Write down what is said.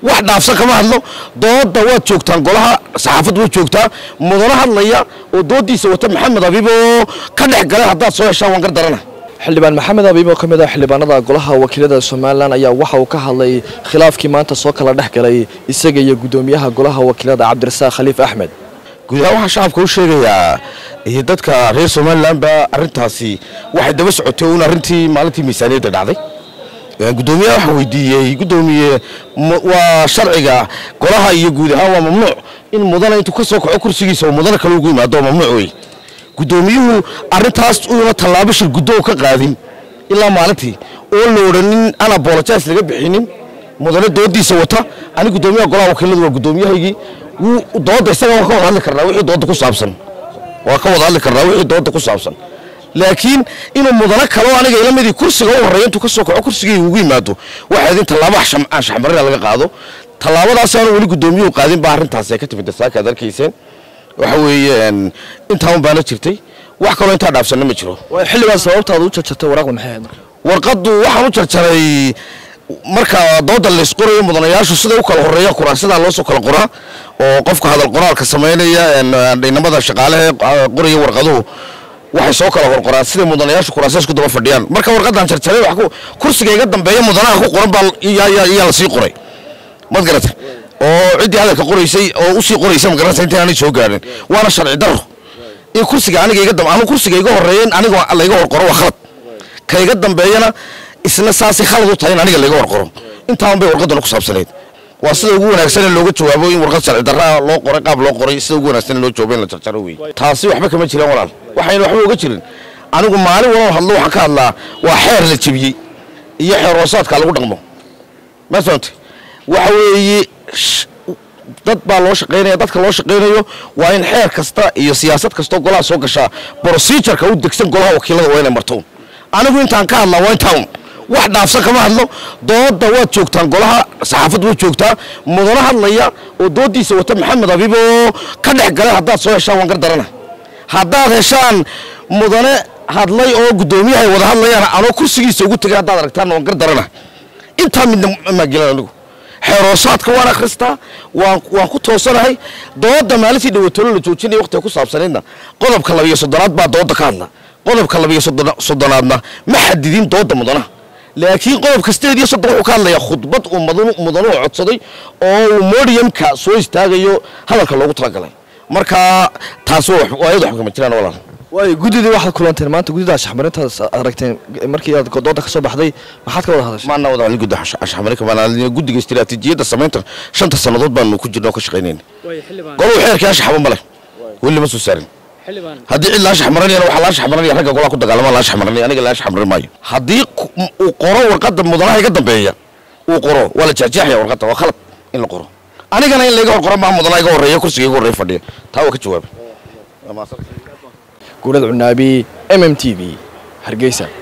wax dhaafsan kama hadlo dooda waad joogtaan golaha saxaafaddu way joogtaa mudano hadlaya oo doodiisa wata maxamed abiib oo ka dhex galay haddaad soo heshaan waan gar darana xildhibaan maxamed abiib oo ka mid ah xildhibaanada golaha wakiilada somalilan ayaa waxa uu ka hadlay khilaafkii maanta soo kala dhex galay isaga iyo guddoomiyaha golaha wakiilada cabdirasaaq khaliif axmed guud ahaan waxaan shacabka u sheegayaa iyo dadka reer somalilanba arrintaasi waxay daba socotay uun arrintii maalintii miisaaniyadda dhacday guddoomiyaha waxaa weydiiyey guddoomiye waa sharciga golaha iyo guud ahaan waa mamnuuc in mudana intuu ka soo kaco kursigiisa oo mudana kale ugu yimaado oo mamnuuc wey guddoomiyuhu arrintaas uuna tallaabo shir guddo ka qaadin ilaa maalintii oo la odhanin aan abolojas laga bixinin mudane doodiisa wata ani guddoomiyaha golaha wakiiladu waa guddoomiyahaygii dooda isaga waa ka wada hadli karnaa wixii dooda ku saabsan waa ka wada hadli karnaa wixii dooda ku saabsan laakiin inuu mudano kaleo aniga ila midii kursiga u horreeya intuu ka soo kaco kursigii ugu yimaado waxayd in tallaabo anshaxmarina laga qaado tallaabadaas aanu weli guddoomiyuhu qaadin baa arrintaasi ay ka timid dasaaka ad arkayseen waxa weeye intaa un baana jirtay wax kaloo intaa dhaafsanna ma jiro xildhibaan sababtaada u jarjartay waraaqda maxay ahayd warqaddu waxaan u jarjaray marka dooda laysqorayo mudanayaashu siday u kala horeeyaan kuraasidaa loo soo kala qoraa oo qofka hadal qoraalka samaynaya inamada shaqaalaha qoraya warqaduhu waxay soo kala horqoraan siday mudanayaashu kuraasiyaas ku daba fadhiyaan marka warqadan jarjaray kursiga iga dambeeya mudanaha ku qoran baa yaa lasii qoray mad garata oo ciddii hadalka qoraysay oo usii qoraysa ma garanaysa intaan aanay soo gaarin waana sharci daro in kursiga aniga iga anu kursiga iga horeeya aniga layga horqoro waa khalad ka iga dambeeyana isna saasay khalad u tahay in aniga layga horqoro intaan bay warqadana ku saabsanayd waa sida ugu wanaagsan in looga jawaabo in warqad sharci darraa loo qoray qaab loo qoray sida ugu wanaagsan in loo jawaabo in la jarjaro wey taasi waxba kama jiraan walaal waxayna waxba uga jirin anigu maalin walaba hadlo waxaan ka hadlaa waa xeer la jebiyey iyo xeer hoosaadka lagu dhaqmo ma fahamte waxa weeye dad baa loo shaqaynaya dadka loo shaqaynayo waa in xeer kasta iyo siyaasad kastoo golaha soo gashaa procedureka u degsan golaha wakiilada waa inay marto anigu intaan ka hadlaa waa intaan wax dhaafsan kama hadlo dooda waad joogtaan golaha saxaafaddu way joogtaa mudano hadlaya oo doodiisa wata maxamed abiib oo ka dhex galay haddaad soo heshaan waan gar darana haddaad heshaan mudane hadlay oo guddoomiyahay wada hadlayaan anoo kursigiisa ugu tegay haddaad aragtaan waan gar darana intaa midna maagelan anigu xeeroosaadka waan akhristaa waan waan ku toosanahay dooda maalintii dhawatolo la joojinaya waqtiga ku saabsanaydna qodobka labiyo soddonaad baa dooda ka hadla qodobka labiyo soddonaadna ma xadidin dooda mudanaha laakiin qodobka sideed iyo soddon wuxuu ka hadlayaa khudbad uu mudanuhu codsaday oo uu modiyamka soo istaagayo hadalka loogu talagalay marka taas ayadu wax kama jiraan walaal waayo guddidii waxaad kulanteen maanta guddida ashxmarintaas aragteen markii aad dooda ka soo baxday maxaad ka wada hadashay maana wada hadlin gudda ashxmarinka maana guddiga istiraatiijiyadda samaynta shanta sannadood baanu ku jirna oo ka shaqaynayna goluu xeerkii anshaxba ma leh weli lama soo saarin haddii cid laashax maranayana waxaa laashax maranaya ragga golaha ku dagaalama laashax maranaya aniga laashax maran maayo haddii uu qoro warqadda mudanaha iga dambeeya uu qoro waa la jeexjeexaya warqadda waa khalad in la qoro anigana in layga hor qoro maaha mudanaha iga horreeya kursiga iga horreeya fadhiya taa waa ka jawaabay guurad cunaabi m m t v hargeysa